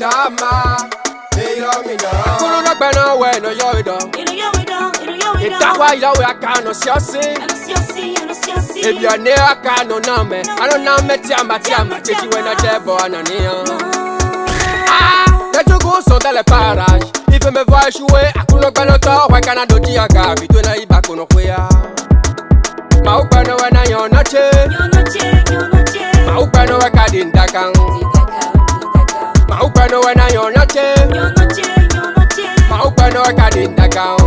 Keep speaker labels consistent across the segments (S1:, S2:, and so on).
S1: dama. Kulu na gbẹna wẹ na yọ idọ. Ìdáwà ìyàwó aka nọ sí ọsí. Ebi ọ̀nẹ́ aka nọ náà mẹ́. Àná náà mẹ́ tí a ma tí a ma tètè wẹ̀ náà jẹ́ bọ̀ àná níyàn. Les jogos sont dans les parages. Il veut me voir échouer. Akuno gbẹnotọ, wẹ kana doji aga. Vito na iba kono kwea. Ma u gbẹna wẹ na yọ nọche. Ma u gbẹna wẹ ka di ndakan. Ma u gbẹna wẹ na yọ nọche. Ma u gbẹna wẹ ka di ndakan.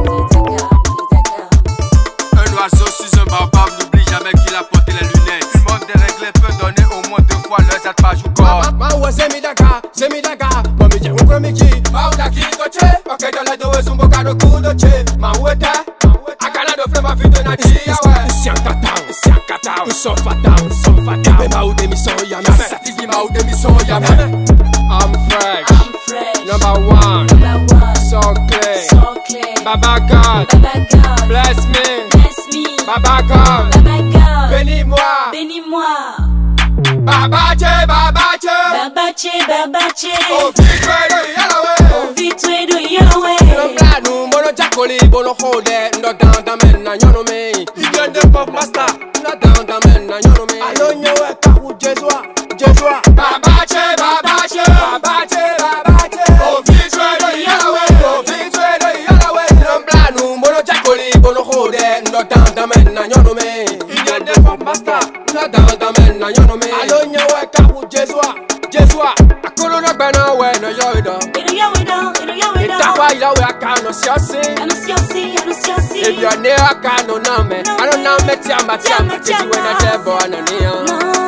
S2: Un oiseau sur un baobab n'oublie jamais qu'il a porté les lunettes. Tout le monde déréglé peut donner au moins deux fois le zat page ou corps.
S1: Ma uwe semi daga, semi daga. Mami je ukwe miki. Ma u daki koche. Pake dole do we zumbo kado kudoche. Ma uwe te. Akana do flema fito na chi yawe. Sian katao, sian katao. Nous sommes fataux, nous sommes fataux. Ebe ma u demi son yame. Satifi ma u demi son yame. I'm fresh. Number one. So clean. Baba God. Bless me. Baba God. Bénis-moi.
S3: Bénis-moi,
S1: Baba Che, Baba Che.
S3: Babache, Babache,
S1: Oh, vite, yalawe.
S3: Vitwe do Yahweh.
S1: Mblanu mbono jakoli bono hode ndo down da men na nyono me Igen de pop master ndo down da men na nyono me Alo nyewe kahu Jesua Jesua Baba che baba che baba che baba che O vitwe do yalawe O vitwe do yalawe Mblanu mbono jakoli bono hode ndo down da men na nyono me Igen de pop master ndo down da men na nyono me Alo nyewe kahu Jesua Jesua Akolo na gbana we no yo ido
S3: Ido Yahweh do, Ido Yahweh do.
S1: ìdáwà ìyàwó aka nọ sí ọsí.
S3: Anusiosi, Anusiosi.
S1: ebi ọ̀nẹ́ aka nọ náà mẹ́. àná náà mẹ́ tí a ma tí a ma tètè wẹ̀ náà jẹ́ bọ̀ àná níyàn.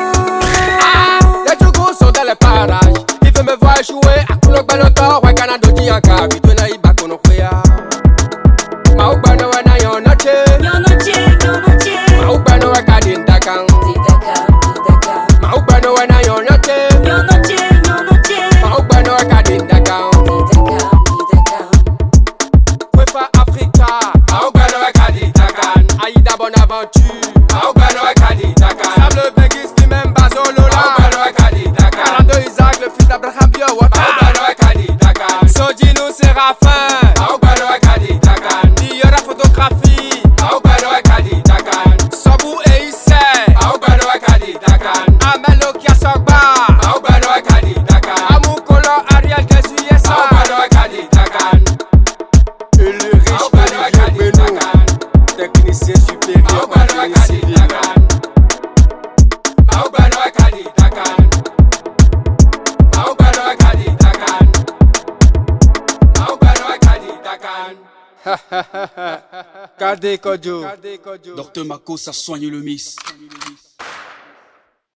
S1: Les jogos sont dans les parages. Il veut me voir échouer. Akuno gbẹnotọ, wẹ̀ kana doji aga. Vito na iba kono kwea. Ma u gbẹnu wẹ̀ na yàn nọ́che.
S3: Yonoche, Yonoche.
S1: Ma u gbẹnu wẹ̀ ka di ndakan.
S3: Didaka, Didaka.
S1: Ma u gbẹnu wẹ̀ na yàn nọ́che.
S3: Yonoche, Yonoche.
S1: Ma u gbẹnu wẹ̀ ka di ndakan.
S3: Didaka, Didaka.
S1: Wefa Africa. Ma u gbẹnu wẹ̀ ka di ndakan. Aïda Bonaventure. Ma u gbẹnu wẹ̀ ka di ndakan. Sable Begis fi même Bazolola. Ma u gbẹnu wẹ̀ ka di ndakan. Kalando Isaac, le fils d'Abraham Biowata. Ma u gbẹnu wẹ̀ ka di ndakan. Sojino Séraphin. Ma u gbẹnu wẹ̀ ka di ndakan. Diora photographie. Ma u gbẹnu wẹ̀ ka di ndakan. Sobu Eise. Ma u gbẹnu wẹ̀ ka di ndakan. Amelo Kiasogba. Ma u gbẹnu wẹ̀ ka di ndakan. Amukolo Ariel Kesuyesa. Ma u gbẹnu wẹ̀ ka di ndakan. Et le riche Olivier Beno, technicien supérieur en génie civil. Kade Kojo.
S2: Docteur Mako, ça soigne le miss.